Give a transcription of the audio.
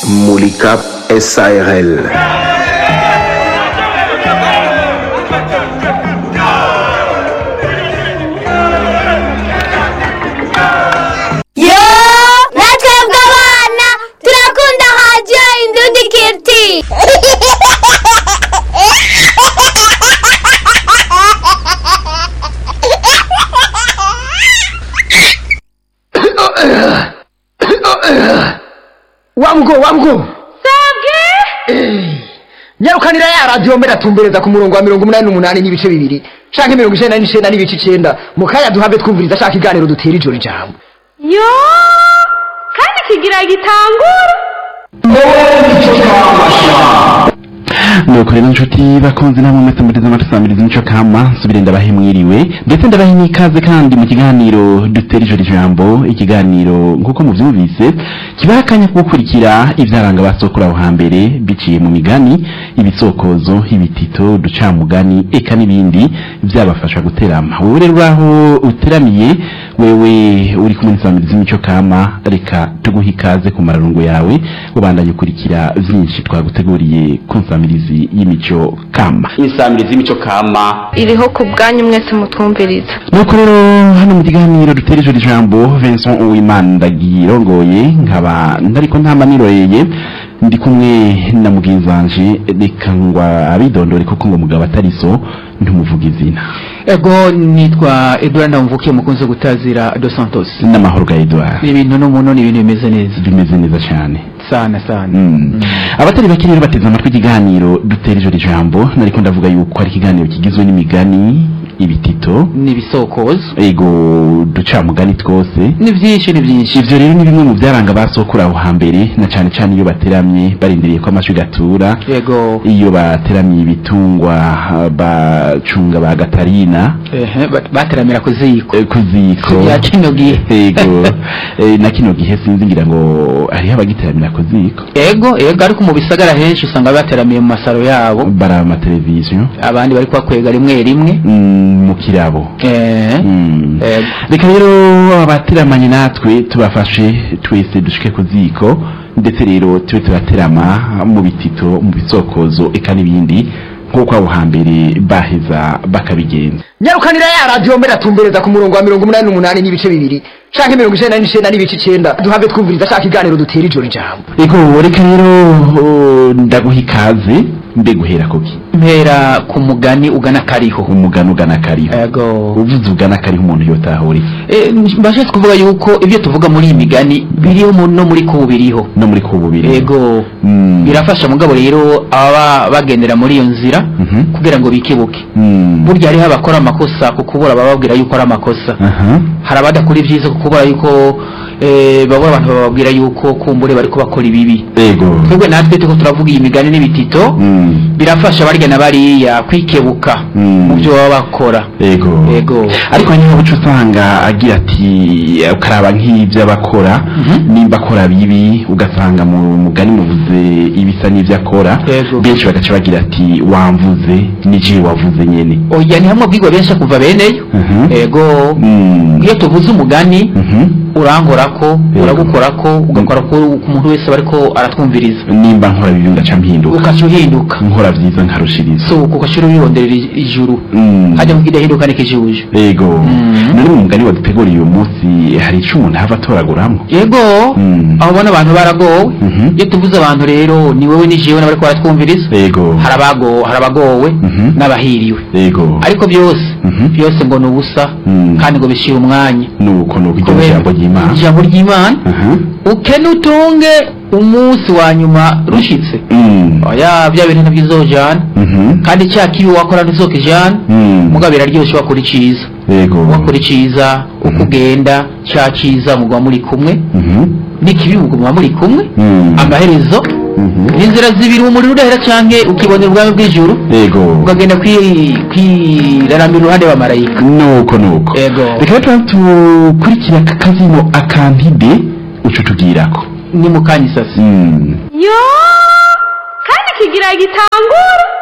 Mulika SARL. yo natwebwe abana turakunda radiyo indundi kiriti wamgo wamgo nyarukanira ya radiyo mbere atumbereza ku murongo wa mirongo umunani n'umunani n'ibice bibiri canke mirongo icenda n'icenda n'ibice icenda mu kanya duhave twumviriza ashaka iganiro dutera ijoro ijambo yo kandi kigira gitangura nuko rero inshuti bakunze namwe mwese muteze amatwi samiriza imico kama nsubire ndabahe mwiriwe ndetse ndabahe n'ikaze kandi mu kiganiro dutera ijoro ijambo ikiganiro nk'uko muvyumvise kibaha akanya ko gukurikira ivyaranga basokura aho hambere biciye mu migani ibisokozo ibitito uducamugani eka n'ibindi vyabafasha guterama wewe rero uraho uteramiye wewe uri kumwe n'isamiriza imico kama reka tuguhe ikaze ku mararungo yawe ubandanye ukurikira vyinshi twaguteguriye ku nsamirizi y'imico kama insamirizi y'imico kama iriho ku bwanyu mwese mutwumviriza nuko rero hano mu kiganiro dutera ijoro ijambo Vincent Uwimana ndagirongoye nkaba ndariko ntama niroreye ndi kumwe na mugenzi wanje reka ngwa abidondore kuko ngo mugabo atari so ntumuvuga izina ego nitwa edouard ndamvukiye mukunze gutazira dos santos n'amahoro ga Edouard ni ibintu n'umuntu ni ibintu bimeze neza bimeze neza cyane sana sana Mm. abatari bake rero bateze amatwi ikiganiro dutera ijoro ijambo nariko ndavuga yuko ari ikiganiro kigizwe n'imigani ibitito ni ibisokozo ego ducamugani twose ni byinshi ni byinshi ivyo rero ni bimwe mu vyaranga basokura aho hambere na cane cane iyo bateramye barindiriye ko amashwi gatura ego iyo bateramiye ibitungwa ah, bacunga ba gatarina ehe ba- bateramira ku ziko eh, ku ziko ya kino gihe ego eh, na kino gihe sinzi ngira ngo hariho abagiteramira ku ziko ego ego ariko mu bisagara henshi usanga bateramiye mu masaro yabo baraba amateleviziyo abandi bari kubakwega rimwe rimwe mm, mu kirabo eh Mm. ego reka rero abateramanye natwe tubafashe twese dushike ku ziko ndetse rero tube turaterama mu bitito mu bisokozo eka n'ibindi nk'uko abo hambere baheza bakabigenza nyarukanira ya radiyo mbere atumbereza ku murongo wa mirongo umunani n'umunani n'ibice bibiri canke mirongo icenda n'icenda n'ibice icenda duhave twumviriza ashaka iganiro dutera ijoro ijambo ego reka rero oh, ndaguha ikaze mbe guhera kuki mpera ku mugani ugana kariho umugani ugana kariho ego uvuze ugana kariho umuntu yotahura iki Eh, mbashatse kuvuga yuko ibyo tuvuga muri iyi migani biriho mu- no muri kubu biriho no muri kububiri ego Mm. birafasha mugabo rero ababa bagendera muri iyo nzira Mhm. kugira ngo bikibuke Mm. burya hariho abakora amakosa ku kubura bababwira yuko ari amakosa aha hari abadakora ibyiza ku kubura yuko eh, babura abantu bababwira yuko kumbure bari bakora ibibi ego twebwe natwe turiko turavuga iyi migani n'ibitito Mm. birafasha barya na bariya kwikebuka Mm. mu byo baba bakora ego ego ariko niba uca usanga agira ati ukaraba nk'ibyo abakora Mhm. nimba akora bibi ugasanga mu mugani muvuze ibisa n'ibyo akora Yego. benshi bagaca bagira ati wamvuze nije wavuze nyene oya ni hamwe bwirwa benshi kuva beneyo Mhm. ego Mm. iyo tuvuze umugani Mhm. urangorako Yego. uragukorako ugakora ko umuntu wese aba ariko aratwumviriza nimba nkora bibi ngaca mpinduka ukaca uhinduka nkora byiza nkarushiriza so ugashyira uyironderera ij- ijuru Mm. hajya mu kidahinduka n'ikijuju ego Mhm. none mu mugani waduteguriye uyu munsi hari ico umuntu hava atoraguramo yego Mm. aho ubona abantu baragowe Mhm. iyo tuvuze abantu rero ni wowe ni jewe n'abariko baratwumviriza ego hari abago- hari abagowe Mhm. n'abahiriwe ego ariko byose Mhm. byose ngo ni ubusa Mm. kandi ngo bishira umwanya nuko nuko iryo Kubera- jambo ry'imana ijambo ry'imana Aha. ukene utunge umunsi wa nyuma rushitse Mm. oya bya bintu ntabyizojana Mhm. kandi cya kibi wakora ntizokijana Mm. mugabo biraryoshe wakora iciza Yego. wakora iciza uko Mhm. ugenda cya ciza mugwa muri kumwe Mhm. n'ikibi muguma muri kumwe Mm. amaherezo Mhm. n'inzira zibiri umuriro udahera canke ukibonera ubwami bw'ijuru Yego. ukagenda kwi- kwiraramira uruhande wa marayika Nuko nuko. Yego. Reka rero tukurikira aka kazino akantide uco tugirako. ni mu kanya isasi Mm. yo kandi kigira gitangura